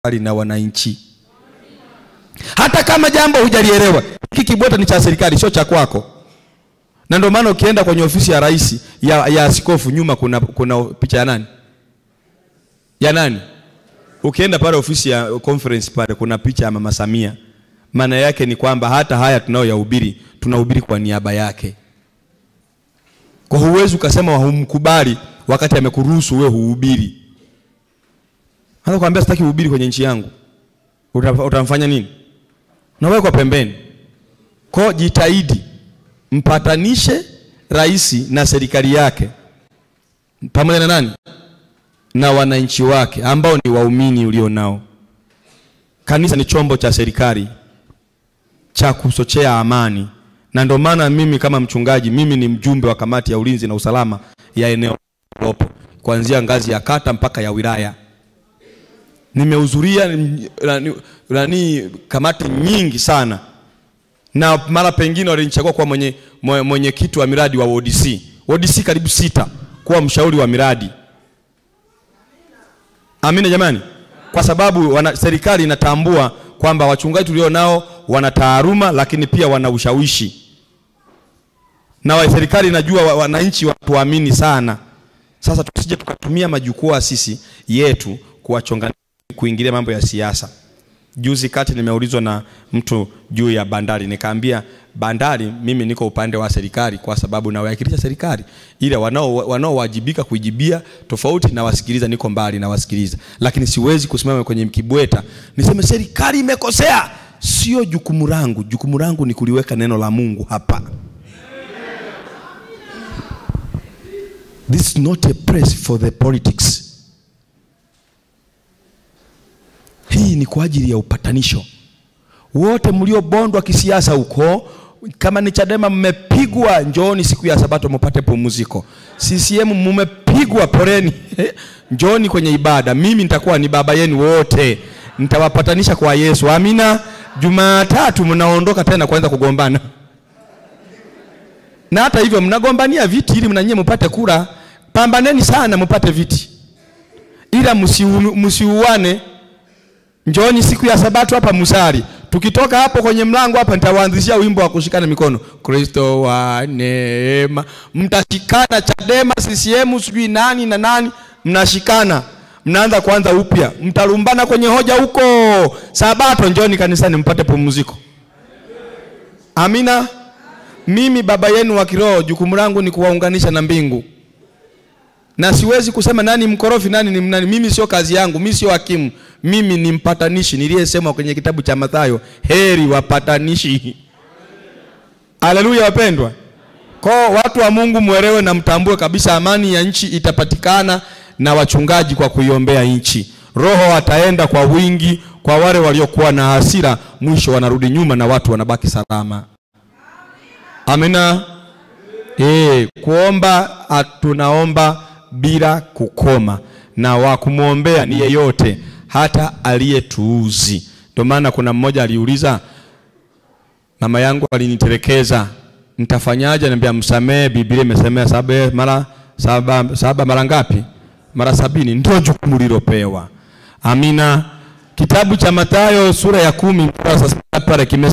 na wananchi. Hata kama jambo hujalielewa, hiki kibweta ni cha serikali, sio cha kwako. Na ndio maana ukienda kwenye ofisi ya rais ya, ya askofu nyuma kuna, kuna picha ya nani ya nani? Ukienda pale ofisi ya conference pale kuna picha ya mama Samia. Maana yake ni kwamba hata haya tunayoyahubiri tunahubiri kwa niaba yake. Kwa huwezi ukasema humkubali wakati amekuruhusu wewe huhubiri. Hata kwambia sitaki uhubiri kwenye nchi yangu, utamfanya nini? Nawekwa pembeni. Kwa jitahidi mpatanishe rais na serikali yake pamoja na nani na wananchi wake ambao ni waumini ulio nao. Kanisa ni chombo cha serikali cha kuchochea amani, na ndio maana mimi kama mchungaji, mimi ni mjumbe wa kamati ya ulinzi na usalama ya eneo lopo kuanzia ngazi ya kata mpaka ya wilaya. Nimehudhuria nani kamati nyingi sana, na mara pengine walinichagua kuwa mwenye mwenyekiti wa miradi wa ODC, ODC karibu sita, kuwa mshauri wa miradi. Amina jamani, kwa sababu wana, serikali inatambua kwamba wachungaji tulio nao wana taaluma, lakini pia wana ushawishi, na wa serikali inajua wananchi watuamini sana. Sasa tusije tukatumia majukwaa sisi yetu kuwachonga kuingilia mambo ya siasa. Juzi kati nimeulizwa na mtu juu ya bandari, nikaambia bandari, mimi niko upande wa serikali kwa sababu nawakilisha serikali, ila wanao wanaowajibika kuijibia tofauti na wasikiliza, niko mbali na wasikiliza, lakini siwezi kusimama kwenye kibweta niseme serikali imekosea. Sio jukumu langu, jukumu langu ni kuliweka neno la Mungu hapa. This is not a place for the politics. Hii ni kwa ajili ya upatanisho. Wote mliobondwa kisiasa huko, kama ni Chadema mmepigwa, njooni siku ya Sabato mpate pumziko. CCM mmepigwa, poleni njooni kwenye ibada. Mimi nitakuwa ni baba yenu wote, nitawapatanisha kwa Yesu. Amina. Jumatatu mnaondoka tena kuanza kugombana, na hata hivyo mnagombania viti ili mnanyie mpate kura. Pambaneni sana mpate viti, ila msiuane. Njooni siku ya Sabato hapa musali. Tukitoka hapo kwenye mlango hapa nitawaanzishia wimbo wa kushikana mikono. Kristo wa neema. Mtashikana Chadema, CCM, sijui nani na nani, mnashikana. Mnaanza kuanza upya. Mtalumbana kwenye hoja huko. Sabato njooni kanisani mpate pumziko. Amina. Mimi baba yenu wa kiroho, jukumu langu ni kuwaunganisha na mbingu na siwezi kusema nani mkorofi nani ni nani. Mimi sio kazi yangu, mimi sio hakimu, mimi ni mpatanishi niliyesema kwenye kitabu cha Mathayo, heri wapatanishi. Haleluya wapendwa. Kwa watu wa Mungu mwelewe na mtambue kabisa, amani ya nchi itapatikana na wachungaji kwa kuiombea nchi. Roho ataenda kwa wingi kwa wale waliokuwa na hasira, mwisho wanarudi nyuma na watu wanabaki salama. Amina. Eh, kuomba tunaomba bila kukoma na wa kumwombea ni yeyote, hata aliyetuuzi. Ndio maana kuna mmoja aliuliza, mama yangu alinitelekeza, nitafanyaje? Niambia msamehe, Biblia imesemea saba mara saba, saba mara ngapi? Mara sabini. Ndio jukumu lilopewa. Amina. Kitabu cha Mathayo sura ya kumi pale